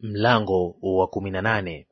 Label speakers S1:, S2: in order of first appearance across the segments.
S1: Mlango wa kumi na nane.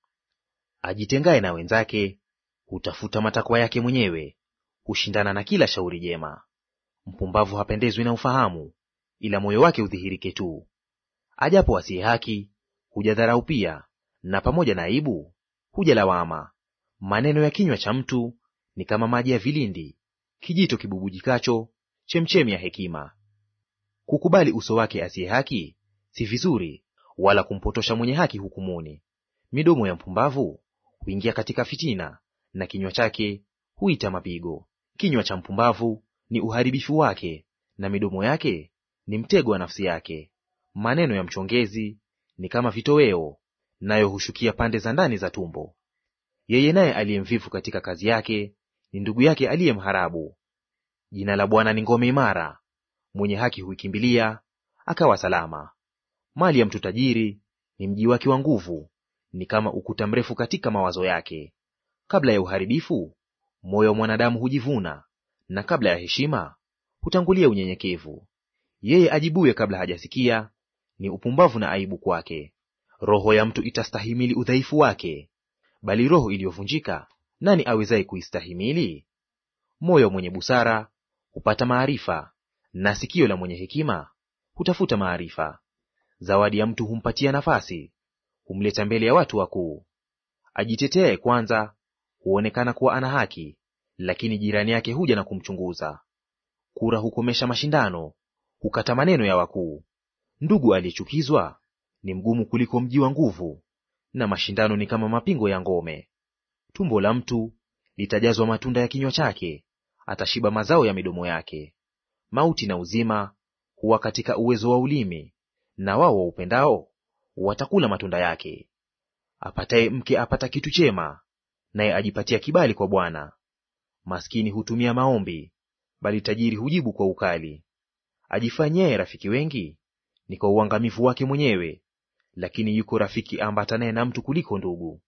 S1: Ajitengaye na wenzake hutafuta matakwa yake mwenyewe, hushindana na kila shauri jema. Mpumbavu hapendezwi na ufahamu, ila moyo wake udhihirike tu. Ajapo asiye haki huja dharau pia, na pamoja na aibu huja lawama. Maneno ya kinywa cha mtu ni kama maji ya vilindi, kijito kibubujikacho, chemchemi ya hekima. Kukubali uso wake asiye haki si vizuri, wala kumpotosha mwenye haki hukumuni. Midomo ya mpumbavu huingia katika fitina, na kinywa chake huita mapigo. Kinywa cha mpumbavu ni uharibifu wake, na midomo yake ni mtego wa nafsi yake. Maneno ya mchongezi ni kama vitoweo, nayo hushukia pande za ndani za tumbo. Yeye naye aliye mvivu katika kazi yake ni ndugu yake aliye mharabu. Jina la Bwana ni ngome imara, mwenye haki huikimbilia akawa salama. Mali ya mtu tajiri ni mji wake wa nguvu, ni kama ukuta mrefu katika mawazo yake. Kabla ya uharibifu moyo wa mwanadamu hujivuna, na kabla ya heshima hutangulia unyenyekevu. Yeye ajibuye kabla hajasikia ni upumbavu na aibu kwake. Roho ya mtu itastahimili udhaifu wake, bali roho iliyovunjika nani awezaye kuistahimili? Moyo mwenye busara hupata maarifa, na sikio la mwenye hekima hutafuta maarifa. Zawadi ya mtu humpatia nafasi, humleta mbele ya watu wakuu. Ajiteteaye kwanza huonekana kuwa ana haki, lakini jirani yake huja na kumchunguza. Kura hukomesha mashindano, hukata maneno ya wakuu. Ndugu aliyechukizwa ni mgumu kuliko mji wa nguvu, na mashindano ni kama mapingo ya ngome. Tumbo la mtu litajazwa matunda ya kinywa chake, atashiba mazao ya midomo yake. Mauti na uzima huwa katika uwezo wa ulimi, na wao waupendao watakula matunda yake. Apataye mke apata kitu chema, naye ajipatia kibali kwa Bwana. Maskini hutumia maombi, bali tajiri hujibu kwa ukali. Ajifanyaye rafiki wengi ni kwa uangamivu wake mwenyewe, lakini yuko rafiki ambatanaye na mtu kuliko ndugu.